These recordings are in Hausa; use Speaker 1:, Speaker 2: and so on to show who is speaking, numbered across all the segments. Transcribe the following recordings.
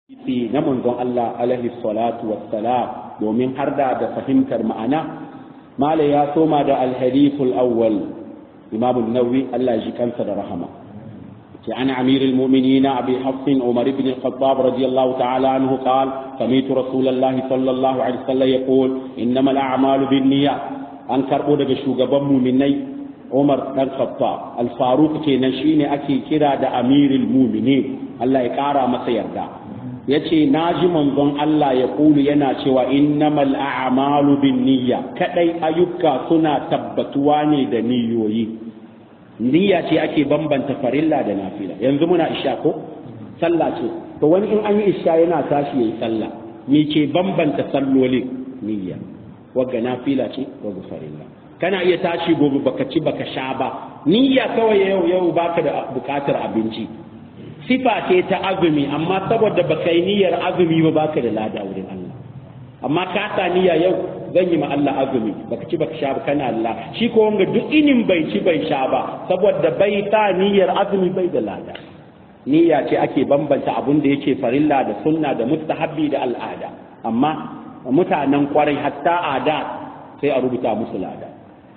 Speaker 1: hadisi na manzon Allah alaihi salatu wassalam domin har da da fahimtar ma'ana mala ya soma da alhadithul awwal imam an-nawawi Allah ji kansa da rahama ke an amir al-mu'minin abi hafs umar ibn al-khattab radiyallahu ta'ala anhu qala sami'tu rasulullahi sallallahu alaihi wasallam yaqul innamal a'malu binniyat an karbo daga shugaban mu'minai Umar dan Khattab al-Faruq kenan shine ake kira da amirul mu'minin Allah ya kara masa yarda ya ce na ji manzon Allah ya kulu yana cewa innamal a'malu bin niyya kadai ayyuka suna tabbatuwa ne da niyoyi niyya ce ake bambanta farilla da nafila yanzu muna isha ko sallah ce to wani in an yi isha yana tashi yayi sallah me ke bambanta sallolin niyya wagga nafila ce wagga farilla kana iya tashi gobe baka ci baka sha ba niyya kawai yau yau baka da bukatar abinci sifa ce ta azumi amma saboda baka yi niyyar azumi ba baka da lada wurin Allah amma ka sa niyya yau zan yi ma Allah azumi baka ci baka sha ba kana Allah shi ko wanga duk inin bai ci bai sha ba saboda bai sa niyyar azumi bai da lada niyya ce ake bambanta abun da yake farilla da sunna da mustahabbi da al'ada amma mutanen kwarai hatta ada sai a rubuta musu lada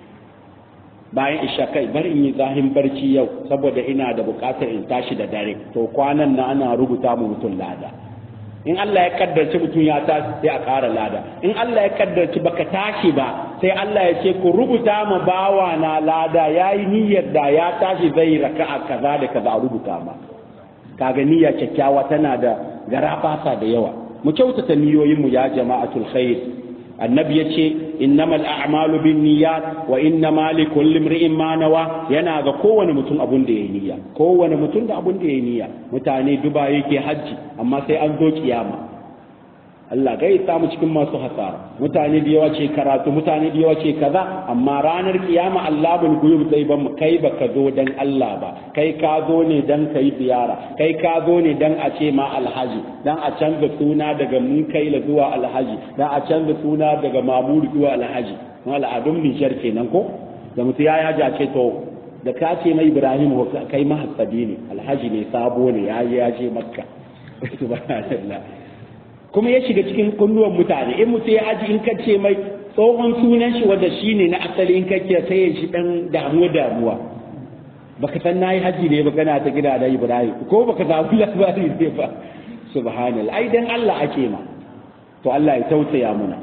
Speaker 1: bayan isha kai bari in yi zahin barci yau saboda ina da bukatar in tashi da dare to kwanan na ana rubuta mu mutum lada in Allah ya kaddarci mutum ya tashi sai a ƙara lada in Allah ya kaddarci baka tashi ba sai Allah ya ce ku rubuta ma bawa na lada yayi niyyar da ya tashi zai raka'a kaza da kaza a rubuta ma kaga niyya kyakkyawa tana da garabasa da yawa mu kyautata niyoyin mu ya jama'atul khair annabi ya ce innamal a'malu bin niyyat wa innama li kulli imri'in ma nawa yana ga kowane mutum abun da yayi niyya kowane mutum da abun da yayi niyya mutane duba yake hajji amma sai an zo kiyama Allah gai samu cikin masu hasara mutane da yawa ce karatu mutane da yawa ce kaza amma ranar kiyama Allah bin guyub zai ban mu kai baka zo dan Allah ba kai ka zo ne dan kai ziyara kai ka zo ne dan a ce ma alhaji dan a canza suna daga mun kai la zuwa alhaji dan a canza suna daga mamur zuwa alhaji kuma al'adun Nijar kenan ko da mutu ya yaja ce to da ka ce mai Ibrahim kai mahassabi ne alhaji ne sabo ne ya ya je makka subhanallah kuma ya shiga cikin kunnuwan mutane in mutum ya aji in ka ce mai tsohon sunan shi wanda shi ne na asali in ka kira sai ya shi dan damuwa damuwa baka san nayi haji ne ba kana ta gida da Ibrahim ko baka samu labari ne ba subhanallah ai dan Allah ake ma to Allah ya tausaya muna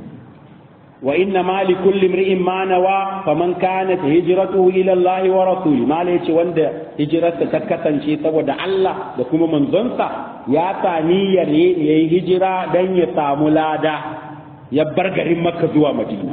Speaker 1: wa inna ma li kulli imri'in ma nawa faman kanat hijratuhu ila Allah wa rasuli ma yace wanda hijirarsa ta kasance saboda Allah da kuma manzonsa ya sa niyyar yayi hijira dan ya samu lada ya bar garin Makka zuwa Madina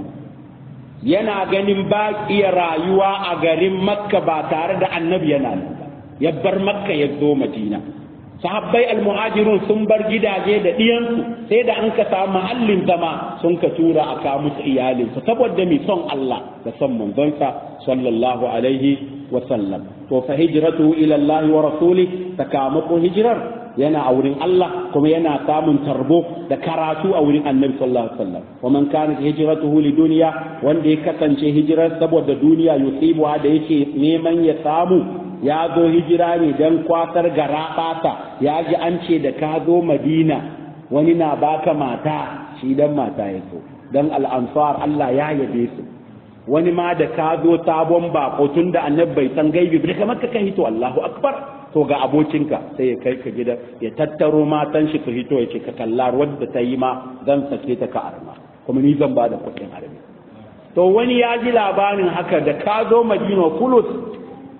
Speaker 1: yana ganin ba iya rayuwa a garin Makka ba tare da annabi yana nan ba ya bar Makka ya zo Madina sahabbai almuhajirun sun bar gidaje da ɗiyansu sai da an ka samu mahallin zama sun ka tura a kawo musu iyalinsu saboda mai son Allah da son manzonsa sallallahu alaihi wa sallam to fa hijratu ila Allah wa rasuli sakamakon hijirar yana a wurin Allah kuma yana samun tarbo da karatu a wurin Annabi sallallahu alaihi wasallam wa man kanat hijratuhu li dunya wanda ya kasance hijirar saboda duniya yusibu da yake neman ya samu ya zo hijira ne don kwatar gara fata ya ji an ce da ka zo madina wani na baka mata shi dan mata ya so don al'ansar Allah ya yabe su wani ma da ka zo sabon bako tun da annab bai san gaibi bai kamar ka hito Allahu akbar to ga abokinka sai ya kai ka gida ya tattaro matan shi ka hito ya ce ka kalla wadda ta yi ma zan sake ta ka arma kuma ni zan ba da kuɗin armi to wani ya ji labarin haka da ka zo madina kulus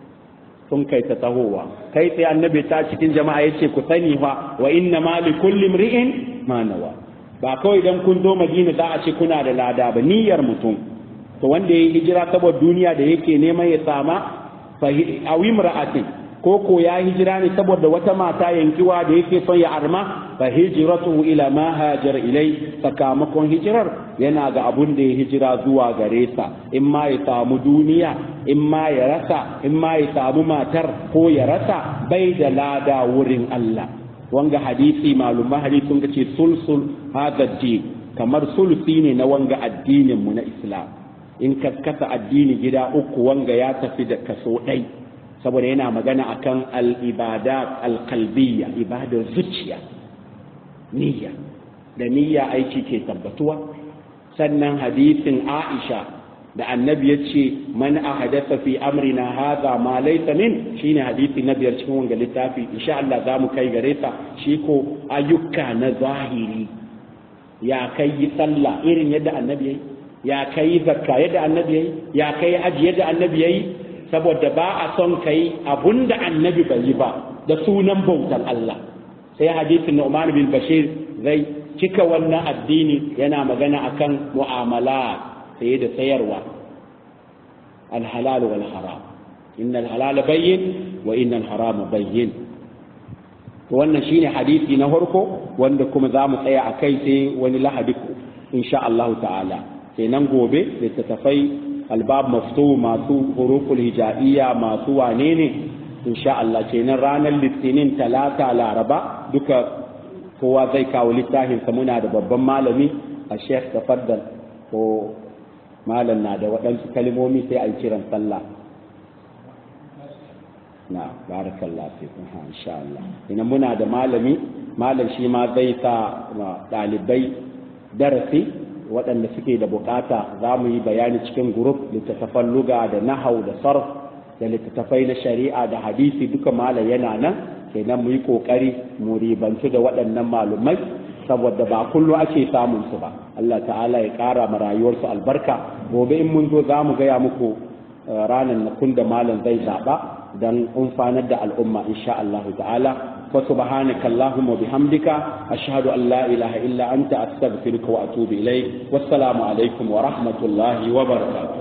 Speaker 1: sun kai ta tahowa kai sai annabi ta cikin jama'a yace ku sani fa wa inna ma li kulli imri'in ma nawa ba kawai dan kun zo Madina za a ce kuna da lada ba niyyar mutum to wanda yayi hijira saboda duniya da yake neman ya sama fa awi imra'atin ko ko ya hijira ne saboda wata mata yankiwa da yake son ya arma fa hijratuhu ila ma hajar ilai sakamakon hijirar yana ga abun da ya hijira zuwa gare sa in ma ya samu duniya in ma ya rasa in ma ya samu matar ko ya rasa bai da lada wurin Allah wanga hadisi malumma hadisi sun ce sulsul hadha din kamar sulusi ne na wanga addinin mu na Islam in kaskasa addini gida uku wanga ya tafi da kaso ɗai saboda yana magana akan al-ibadat al-qalbiyya ibadar zuciya niyya da niyya aiki ke tabbatuwa sannan hadisin Aisha da annabi ya ce man ahadatha fi amrina hadha ma laysa min shine hadisi na biyar cikin wanga littafi insha Allah za mu kai gare ta shi ko ayyuka na zahiri ya kai yi sallah irin yadda annabi yayi ya kai zakka yadda annabi yayi ya kai haji yadda annabi yayi saboda ba a son kai abunda annabi bai yi ba da sunan bautar Allah sai hadisin Nu'man bin Bashir zai cika wannan addini yana magana akan mu'amala saye da sayarwa alhalal wal haram innal halala bayyin wa innal harama bayyin to wannan shine hadisi na farko wanda kuma za mu tsaya a kai sai wani lahadi insha Allah ta'ala sai nan gobe littattafai albab maftu masu huruful hijaiya masu wane ne insha Allah kenan ranar litinin talata laraba duka kowa zai kawo littafinsa muna da babban malami a sheikh tafaddal ko malam na da waɗansu kalmomi sai a yi kiran sallah na barakallah fi kuma insha Allah ina muna da malami malam shi ma zai sa ɗalibai darasi waɗanda suke da bukata za mu yi bayani cikin grup littattafan luga da nahau da sarf da littattafai na shari'a da hadisi duka malam yana nan kenan mu yi ƙoƙari mu ribantu da waɗannan malumai saboda ba kullu ake samun su ba Allah ta'ala ya ƙara ma rayuwarsu albarka gobe in mun zo za mu gaya muku ranar na kun da malam zai zaɓa don umfanar da al'umma insha Allah ta'ala wa subhanaka allahumma bihamdika ashhadu an la ilaha illa anta astaghfiruka wa atubu ilayk wassalamu alaikum wa rahmatullahi wa barakatuh